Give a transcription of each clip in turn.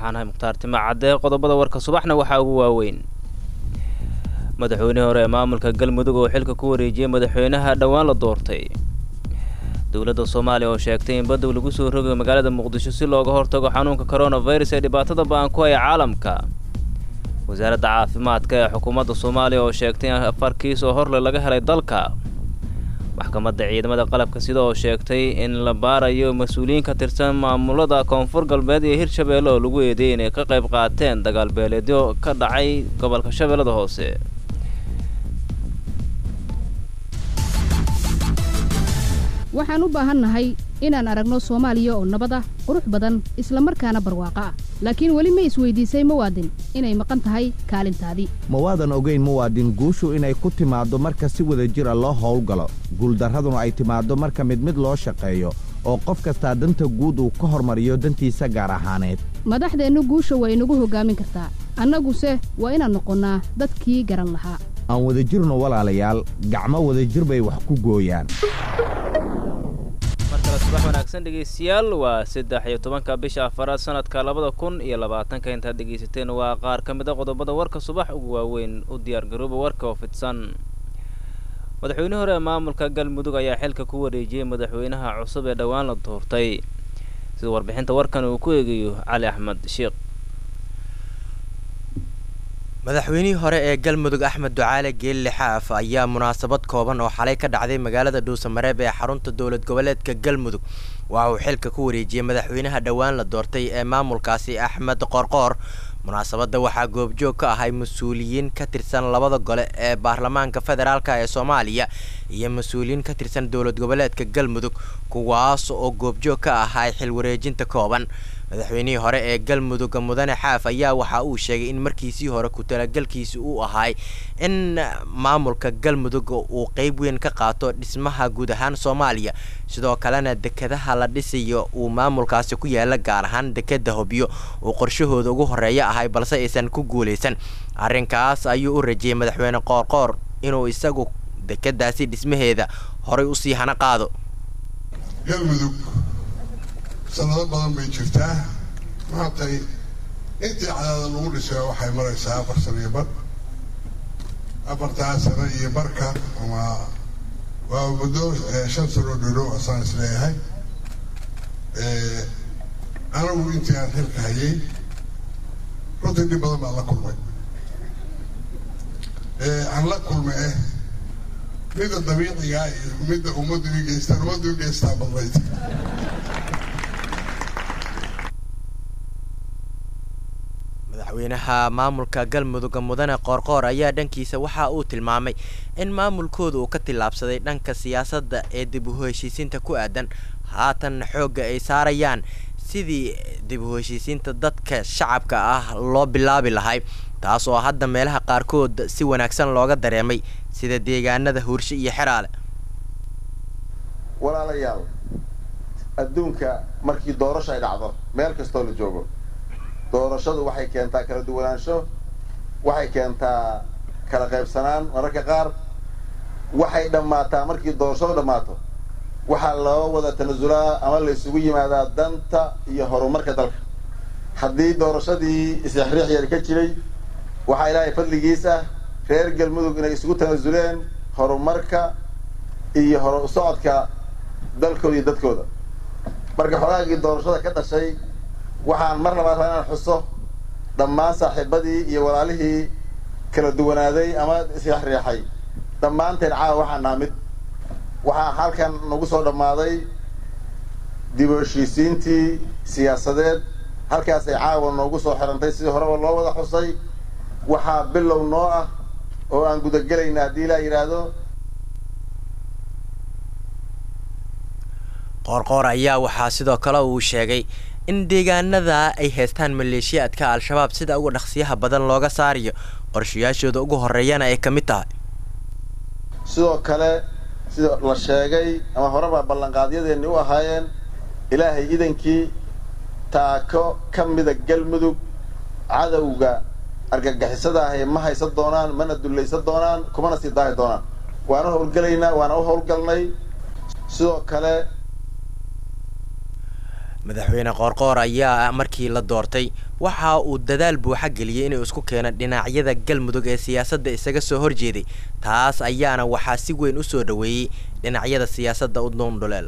waxaan ahay mukhtaar tima cadde qodobada warka subaxna waxaa ugu waaweyn madaxweynihii hore ee maamulka galmudug oo xilka ku wareejiyey madaxweynaha dhowaan la doortay dowladda soomaaliya oo sheegtay in badow lagu soo rogayo magaalada muqdisho si looga hortago xanuunka coronavirus ee dhibaatada ba-an ku haya caalamka wasaaradda caafimaadka ee xukuumadda soomaaliya oo sheegtay in afar kiis oo horle laga helay dalka maxkamadda ciidamada qalabka sida oo sheegtay in la baarayo mas-uuliyiin ka tirsan maamulada koonfur galbeed iyo hirshabeelle oo lagu eedeeyay inay ka qayb qaateen dagaal beeleedyo ka dhacay gobolka shabeellada hoose waxaan u baahannahay inaan aragno soomaaliya oo nabad ah qurux badan isla markaana barwaaqo ah laakiin weli ma isweydiisay muwaadin inay maqan tahay kaalintaadii ma waadan ogayn muwaadin guushu inay ku timaaddo marka si wada jir a loo howlgalo guuldarraduna ay timaaddo marka mid mid loo shaqeeyo oo qof kastaa danta guud uu ka hormariyo dantiisa gaar ahaaneed madaxdeennu guusha waa inagu hoggaamin kartaa annaguse waa inaan noqonnaa dadkii garan lahaa aan wadajirno walaalayaal gacmo wadajir bay wax ku gooyaan markale subax wanaagsan dhegaystayaal waa saddex iyo tobanka bisha afaraad sanadka labada kun iyo labaatanka intaad dhegaysateen waa qaar ka mid a qodobada warka subax ugu waaweyn u diyaargarooba warka oo fidsan madaxweyne hore ee maamulka galmudug ayaa xilka ku wareejiyey madaxweynaha cusub ee dhowaan la doortay sida warbixinta warkan uu ku eegayo cali axmed sheekh madaxweynihii hore ee galmudug axmed ducaale geelle xaaf ayaa munaasabad kooban oo xalay ka dhacday magaalada dhuusamareeb ee xarunta dowlad goboleedka galmudug waxa uu xilka ku wareejiyey madaxweynaha dhowaan la doortay ee maamulkaasi axmed qorqoor munaasabadda waxaa goobjoog ka ahay mas-uuliyiin ka tirsan labada gole ee baarlamaanka federaalk ee soomaaliya iyo mas-uuliyiin ka tirsan dowlad goboleedka galmudug kuwaas oo goobjoog ka ahay xil wareejinta kooban madaxweynihii hore ee galmudug mudane xaaf ayaa waxa uu sheegay in markiisii hore ku talagalkiisi uu ahay in maamulka galmudug uu qeyb weyn ka qaato dhismaha guud ahaan soomaaliya sidoo kalena dekedaha la dhisayo uu maamulkaasi ku yaala gaar ahaan dekeda hobyo uu qorshahooda ugu horeeya ahay balse aysan ku guulaysan arrinkaas ayuu u rajiyey madaxweyne qoorqoor inuu isagu dekedaasi dhismaheeda horay usii hana qaado sanado badan bay jirtaa maantay intii cadaada lagu dhisay waxay maraysaa afar sano iyo bar afartaa sano iyo barka ama waa muddo shan sanoo dholow asaan is leeyahay anigu intii aan xilka hayay runtii dhib badan baan la kulmay aan la kulmay eh midda dabiicigaa iyo midda ummaddu i geystaan ummaddu i geystaa badnayd madaxweynaha maamulka galmudug mudane qoorqoor ayaa dhankiisa waxa uu tilmaamay in maamulkooda uu ka tillaabsaday dhanka siyaasadda ee dib u heshiisiinta ku aadan haatan xoogga ay saarayaan sidii dib u heshiisiinta dadka shacabka ah loo bilaabi lahay taas oo hadda meelaha qaarkood si wanaagsan looga dareemay sida deegaanada huurshe iyo xeraale walaalayaal adduunka markii doorasho ay dhacdo meel kastoo la joogo doorashadu waxay keentaa kala duwanaansho waxay keentaa kala qaybsanaan mararka qaar waxay dhammaataa markii doorashadu dhammaato waxaa loo wada tanasulaa ama la isugu yimaadaa danta iyo horumarka dalka haddii doorashadii isexriix yar ka jiray waxaa ilaahay fadligiis ah reer galmudug inay isugu tanasuleen horumarka iyo hor u socodka dalkooda iyo dadkooda marka xogaagii doorashada ka dhashay waxaan mar labaad raa inaan xuso dhammaan saaxiibadii iyo walaalihii kala duwanaaday ama isexriixay dhammaanteen caawa waxaan naha mid waxaa halkan nagu soo dhammaaday dib u heshiisiintii siyaasadeed halkaasay caawa noogu soo xirantay sidii horeba loo wada xusay waxaa bilow noo ah oo aan gudagelayna haddii ilaa yidhaahdo qoorqoor ayaa waxaa sidoo kale uu sheegay in deegaanada ay haystaan maleeshiyaadka al-shabaab sida uga dhaqsiyaha badan looga saarayo qorshayaashooda ugu horeeyana ay ka mid tahay sidoo kale sida la sheegay ama horeba ballanqaadyadeenni u ahaayeen ilaahay idankii taako ka mida galmudug cadowga argagixisada ahi ma haysan doonaan mana dullaysan doonaan kumana sii daahi doonaan waana howlgelaynaa waana u howlgalnay sidoo kale madaxweyne qoorqoor ayaa markii la doortay waxa uu dadaal buuxa geliyey inuu isku keeno dhinacyada galmudug ee siyaasadda isaga soo horjeeday taas ayaana waxaa si weyn u soo dhoweeyey dhinacyada siyaasadda u duundhuleel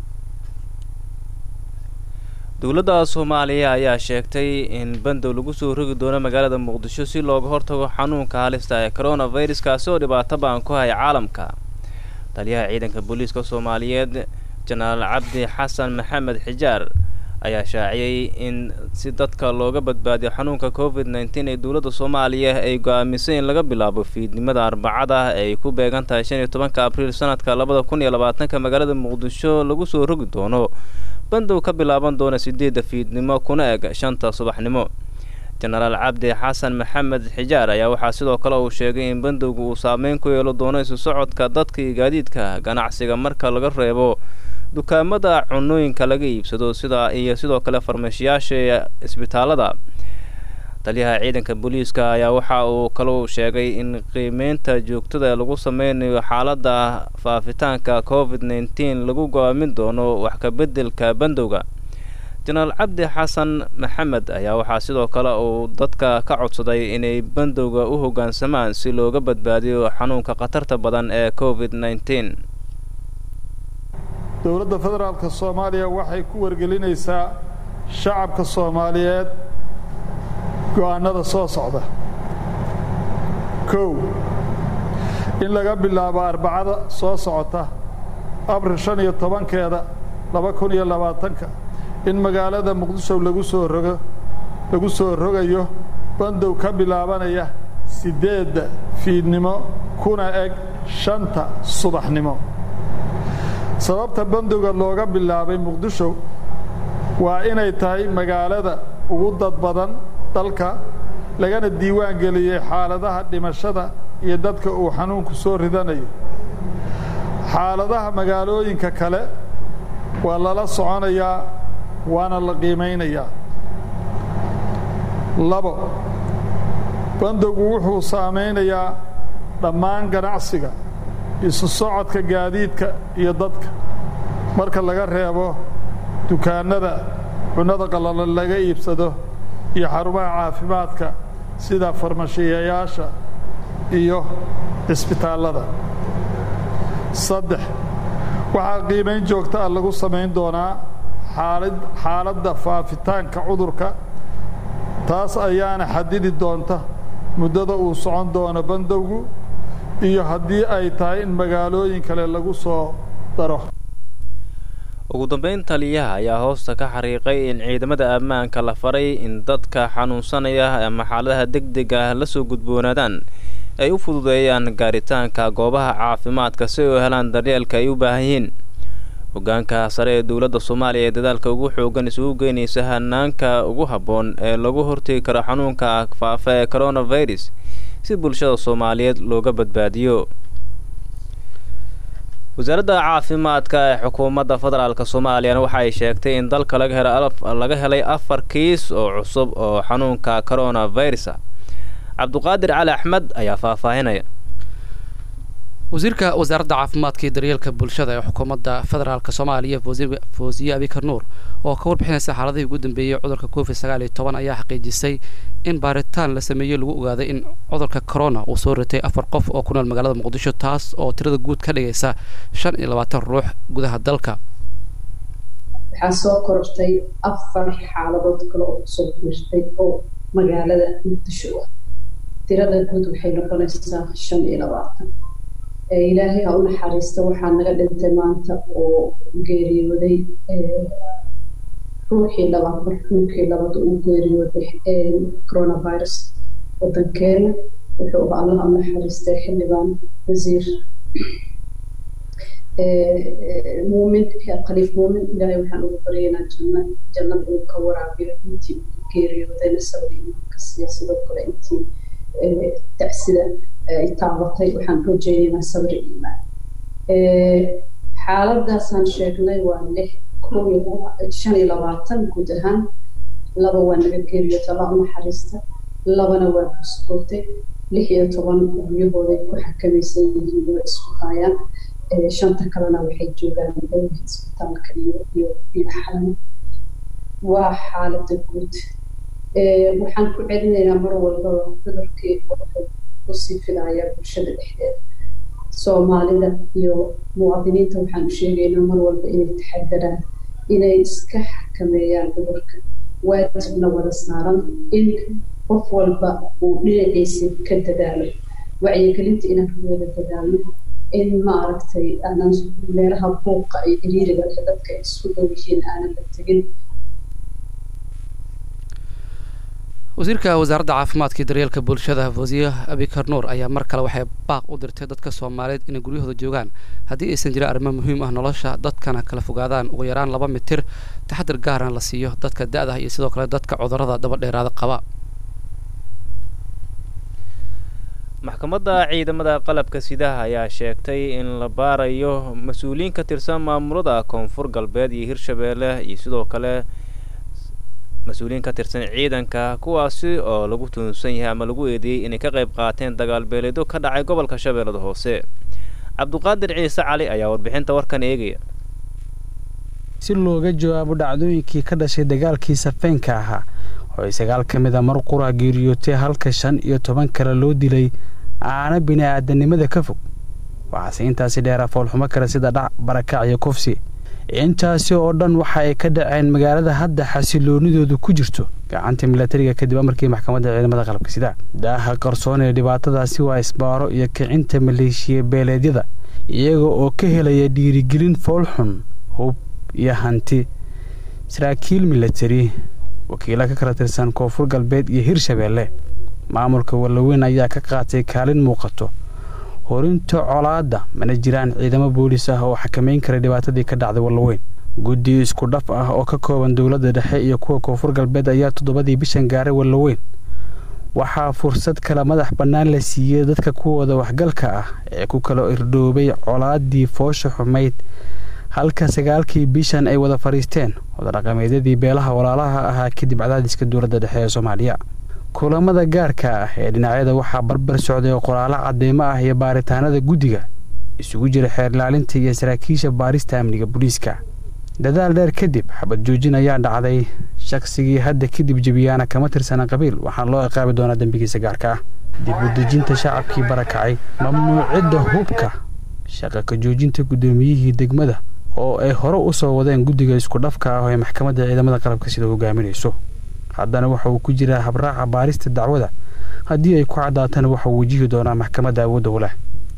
dowladda soomaaliya ayaa sheegtay in bandow lagu soo rogi doono magaalada muqdisho si looga hortago xanuunka halista ee coronavirus kaasi oo dhibaato baan ku haya caalamka taliyaha ciidanka booliiska soomaaliyeed jenaraal cabdi xasan maxamed xijaar ayaa shaaciyey in si dadka looga badbaadiyo xanuunka covid nneteen ee dowladda soomaaliya ay go-aamisay in laga bilaabo fiidnimada arbacada ay ku beegan tahay shan iyo tobanka abriil sanadka labada kun iyo labaatanka magaalada muqdisho lagu soo rogi doono bandow ka bilaaban doona sideedda fiidnimo kuna eg shanta subaxnimo jenaraal cabdi xasan maxamed xijaar ayaa waxaa sidoo kale uu sheegay in bandowga uu saameyn ku yeelo doono isu socodka dadka iyo gaadiidka ganacsiga marka laga reebo dukaamada cunooyinka laga iibsado sida iyo sidoo kale farmashiyaasha isbitaalada taliyaha ciidanka booliiska ayaa waxa uu kalou sheegay in qiimeynta joogtada lagu sameynayo xaaladda faafitaanka covid nneteen lagu go-aamin doono wax ka beddelka bandowga jenaraal cabdi xasan maxamed ayaa waxaa sidoo kale uu dadka ka codsaday inay bandowga u hoggaansamaan si looga badbaadiyo xanuunka khatarta badan ee covid nneteen dowladda federaalka soomaaliya waxay ku wargelinaysaa shacabka soomaaliyeed go-aanada soo socda kow in laga bilaabo arbacada soo socota abril shan iyo tobankeeda laba kun iyo labaatanka in magaalada muqdisho lagu soo rogo lagu soo rogayo bandow ka bilaabanaya siddeedda fiidnimo kuna eg shanta subaxnimo sababta bandowga looga bilaabay muqdisho waa inay tahay magaalada ugu dad badan dalka lagana diiwaan geliyey xaaladaha dhimashada iyo dadka uu xanuunku soo ridanayo xaaladaha magaalooyinka kale waa lala soconayaa waana la qiimaynayaa labo bandowgu wuxuu saamaynayaa dhammaan ganacsiga isu socodka gaadiidka iyo dadka marka laga reebo dukaannada cunnada qallalan laga iibsado iyo xarumaha caafimaadka sida farmashiyayaasha iyo cisbitaallada saddex waxaa qiimayn joogta ah lagu samayn doonaa xaalad xaaladda faafitaanka cudurka taas ayaana xadidi doonta muddada uu socon doono bandowgu iyo haddii ay tahay in magaalooyin kale lagu soo daro ugu dambeyn taliyaha ayaa hoosta ka xariiqay in ciidamada ammaanka la faray in dadka xanuunsanaya ama xaaladaha deg deg ah la soo gudboonaadaan ay u fududeeyaan gaaritaanka goobaha caafimaadka si ay u helaan daryeelka ay u baahan yihiin hoggaanka sare ee dowladda soomaaliya ee dadaalka ugu xoogan isugu geynaysa hanaanka ugu habboon ee lagu hortegi karo xanuunka faafa ee coronavirus si bulshada soomaaliyeed looga badbaadiyo wasaaradda caafimaadka ee xukuumadda federaalk soomaaliyana waxa ay sheegtay in dalka laga helo laga helay afar kiis oo cusub oo xanuunka coronavirus ah cabduqaadir cali axmed ayaa faahfaahinaya wasiirka wasaaradda caafimaadka iyo daryeelka bulshada ee xukuumadda federaalk soomaaliya foosiye abikar nuur oo ka warbixinaysa xaaladihii ugu dambeeyey cudurka covid sagaal iyo toban ayaa xaqiijisay in baaritaan la sameeyey lagu ogaaday in cudurka corona uu soo ritay afar qof oo ku nool magaalada muqdisho taas oo tirada guud ka dhigaysa shan iyo labaatan ruux gudaha dalka waxaa soo korortay afar xaaladood kale oo kusoo biirtay oo magaalada muqdisho ah tirada guud waxay noqonaysaa shan iyo labaatan ilaahay ha u naxariista waxaa naga dhintay maanta oo geeriyooday ruuxii labaad marxuumkii labaad uu geeriyooday coronavirus wadankeena wuxuu ahaa allah u naxariistay xildhibaan wasiir muumin khaliif muumin ilaahay waxaan ugu baryaynaa janna jannada inuu ka waraabiyo intii uu geeriyoodayna sabir imaanka siiya sidoo kale intii tacsida ay taabatay waxaan rajeynaynaa sabir iimaan xaaladaasaan sheegnay waa lix kow iyo shan iyo labaatan guud ahaan laba waa naga geeriyoota allah u naxariista labana waa buskootay lix iyo toban guryahooday ku xakamaysan yihiin waa isku haayaan shanta kalena waxay joogaan isbitaalka iyo iyo iyo xalamo waa xaaladda guud waxaan ku celinaynaa mar walbaba cudurkii wuxuu kusii filayaa bulshada dhexdeeda soomaalida iyo muwaadiniinta waxaan u sheegaynaa mar walba inay taxadaraan inay iska xakameeyaan cudurka waajibna wada saaran in qof walba uu dhinaciisa ka dadaalo wacyigelinta inaan ku wada dadaalno in maaragtay aanan meelaha buuqa iyo ciriiriga leh dadka ay isku dhow yihiin aanan la tegin wasiirka wasaaradda caafimaadka iyo daryeelka bulshada wasiir abikar nuur ayaa mar kale waxay baaq u dirtay dadka soomaaliyeed inay guryahooda joogaan haddii aysan jirin arrimo muhiim ah nolosha dadkana kala fogaadaan ugu yaraan laba mitir taxadir gaarana la siiyo dadka da-da iyo sidoo kale dadka cudurrada dabadheeraada qaba maxkamadda ciidamada qalabka sidaha ayaa sheegtay in la baarayo mas-uuliyiin ka tirsan maamulada koonfur galbeed iyo hirshabeelle iyo sidoo kale mas-uuliyiin ka tirsan ciidanka kuwaasi oo lagu tuunsan yahay ama lagu eedeeyey inay ka qayb qaateen dagaal beeleedo ka dhacay gobolka shabeellada hoose cabduqaadir ciise cali ayaa warbixinta warkan eegaya si looga jawaabo dhacdooyinkii ka dhashay dagaalkii safeynka ahaa oo ay sagaal ka mid a mar qura geeriyootay halka shan iyo toban kale loo dilay aana bini-aadanimada ka fog waxaase intaasi dheeraa foolxumo kale sida dhac barakac iyo kufsi intaasi oo dhan waxa ay ka dhaceen magaalada hadda xasiloonidoodu ku jirto gacanta milatariga kadib amarkii maxkamadda ciidamada qalabka sida daaha qarsoon ee dhibaatadaasi waa isbaaro iyo kicinta maleeshiya beeleedyada iyaga oo ka helaya dhiirigelin foolxun hub iyo hanti saraakiil milatari wakiilo ka kala tirsan koonfur galbeed iyo hirshabeelle maamulka wallaweyn ayaa ka qaatay kaalin muuqato horinta colaadda mana jiraan ciidamo boolis ah oo xakamayn kara dhibaatadii ka dhacday wallaweyn guddi isku dhaf ah oo ka kooban dowladda dhexe iyo kuwa koonfur galbeed ayaa toddobadii bishan gaaray wallaweyn waxaa fursad kala madax bannaan la siiyey dadka kuwooda waxgalka ah ee ku kala irdhoobay colaaddii foosha xumayd halka sagaalkii bishan ay wada fadhiisteen wadadhaqameedyadii beelaha walaalaha ahaa kadib cadaadiska dowladda dhexe ee soomaaliya kulamada gaarka ah ee dhinacyada waxaa barbar socday oo qoraalo cadeymo ah iyo baaritaanada guddiga isugu jira xeer ilaalinta iyo saraakiisha baarista amniga booliiska dadaal dheer kadib xabad joojin ayaa dhacday shaqsigii hadda kadib jebiyaana kama tirsana qabiil waxaana loo ciqaabi doonaa dembigiisa gaarka ah dib u dejinta shacabkii barakacay mamnuucidda hubka shaqa ka joojinta guddoomiyihii degmada oo ay hore u soo wadeen guddiga isku dhafka ah oo ay maxkamadda ciidamada qalabka sida hogaaminayso haddana waxa uu ku jiraa habraaca baarista dacwada haddii ay ku caddaatana waxauu wajihi doonaa maxkamadda awoodda u leh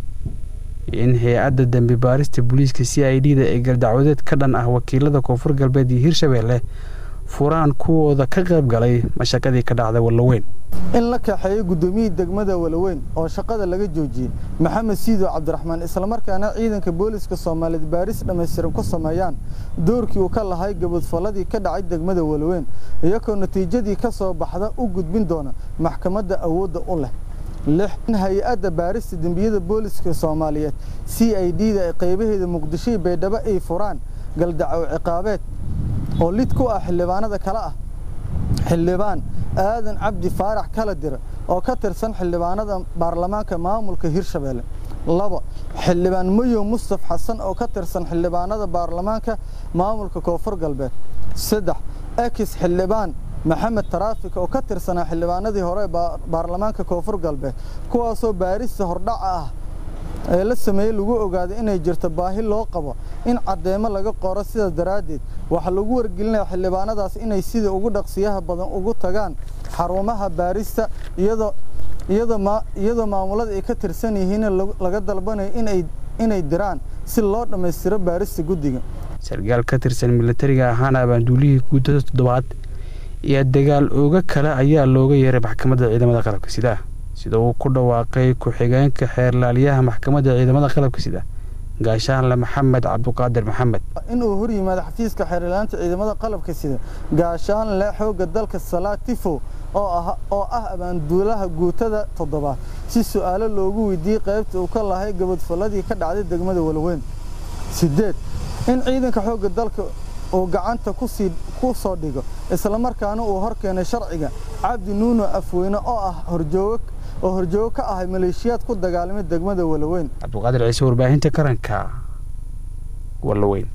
in hay-adda dembi baarista booliiska c i d da ee galdacwadeed ka dhan ah wakiilada koonfur galbeed iyo hirshabeelle furaan kuwooda ka qayb galay mashaqadii ka dhacday wallaweyn in la kaxeeyo guddoomiyihii degmada walaweyn oo shaqada laga joojiyey maxamed siido cabdiraxmaan islamarkaana ciidanka booliska soomaaliyeed baaris dhammaystiran ku sameeyaan doorkii uu ka lahay gabadfalladii ka dhacay degmada walaweyn iyagoo natiijadii ka soo baxda u gudbin doona maxkamadda awoodda u leh lix in hay-adda baarista dembiyada booliska soomaaliyeed c i d da ee qaybaheeda muqdishoii baydhabo ay furaan galdacow ciqaabeed oo lid ku ah xildhibaanada kale ah xildhibaan aadan cabdi faarax kala dira oo ka tirsan xildhibaanada baarlamaanka maamulka hirshabeelle laba xildhibaan mayow mustaf xasan oo ka tirsan xildhibaanada baarlamaanka maamulka koonfur galbeed saddex ekis xildhibaan maxamed taraafik oo ka tirsanaa xildhibaanadii hore baarlamaanka koonfur galbeed kuwaasoo baarista hordhaca ah ee la sameeyey lagu ogaaday inay jirto baahi loo qabo in caddeemo laga qoro sidaas daraaddeed waxaa lagu wargelinaya xildhibaanadaas inay sida ugu dhaqsiyaha badan ugu tagaan xarumaha baarista iyadoo maamulada ay ka tirsan yihiin laga dalbanayo inay diraan si loo dhammaystiro baarista guddiga sarkaal ka tirsan milatariga ahaana abaanduulihii guuddada toddobaad iyo dagaal ooga kale ayaa looga yeeray maxkamadda ciidamada qalabka sida sida uu ku dhawaaqay ku-xigeenka xeerlaaliyaha maxkamadda ciidamada qalabka sida gaashaanle maxamed cabduqaadir maxamed inuu hor yimaado xafiiska xeerlaanta ciidamada qalabka sida gaashaanle xoogga dalka salaad tifo oo ah abaanduulaha guutada toddobaad si su-aalo loogu weydiiyey qaybta uu ka lahay gabadfalladii ka dhacday degmada walaweyn sideed in ciidanka xoogga dalka uu gacanta ku soo dhigo islamarkaana uu hor keenay sharciga cabdi nuuno afweyne oo ah horjoogo oo horjoogo ka ahay maleeshiyaad ku dagaalamay degmada walaweyn cabduqaadir ciise warbaahinta qaranka walaweyn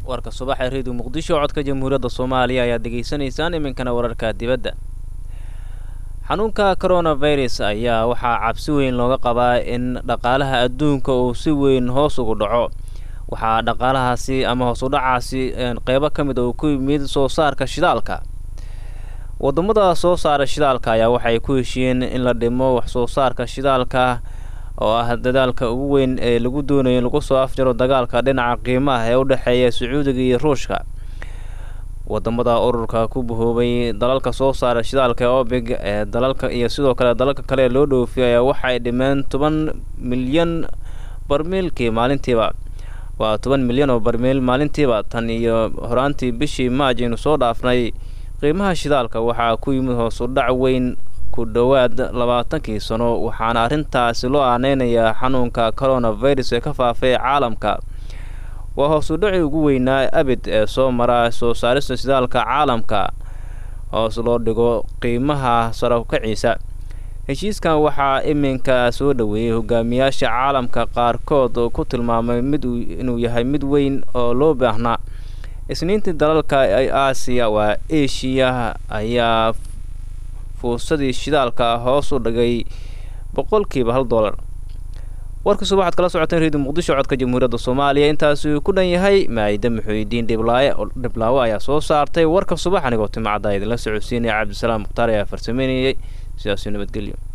warka subax ee reediyo muqdisho codka jamhuuriyadda soomaaliya ayaad degeysanaysaan iminkana wararka dibadda xanuunka coronavirus ayaa waxaa cabsi weyn looga qabaa in dhaqaalaha adduunka uu si weyn hoos ugu dhaco waxaa dhaqaalahaasi ama hoos u dhacaasi qeybo ka mid a uu ku yimid soo saarka shidaalka wadamada soo saara shidaalka ayaa waxay ku heshiiyeen in la dhimo wax soo saarka shidaalka oo ah dadaalka ugu weyn ee lagu doonayo in lagu soo afjaro dagaalka dhinaca qiimaha ee u dhexeeya sacuudiga iyo ruushka wadamada ururka ku bahoobay dalalka soo saara shidaalka ee obig ee dalalka iyo sidoo kale dalalka kale ee loo dhoofiyay ayaa waxay dhimeen toban milyan barmiilkii maalintiiba waa toban milyan oo barmiil maalintiiba tan iyo horaantii bishii maaj aynu soo dhaafnay qiimaha shidaalka waxaa ku yimid hoos u dhac weyn ku dhowaad labaatankii sano waxaana arrintaasi loo aaneynayaa xanuunka coronavirus ee ka faafay caalamka waa hoos u dhaci ugu weynaa abid ee soo mara soo saarista shidaalka caalamka hoos loo dhigo qiimaha sarakaciisa heshiiskan waxaa iminka soo dhoweeyey hogaamiyaasha caalamka qaarkood oo ku tilmaamay mid inuu yahay mid weyn oo loo baahnaa isniintii dalalka aasiya waa eshiya ayaa fuusadii shidaalka hoos u dhigay boqolkiiba hal dollar warka suba waxaad kala socoteen reediyo muqdisho codka jamhuuriyadda soomaaliya intaasi uu ku dhan yahay maayida muxuudiin dhiblaaye dhiblaawo ayaa soo saartay warka subax anigoo timacadda idinla socodsiinaya cabdisalaam mukhtaar ayaa farsameynayay sidaasuu nabadgelyo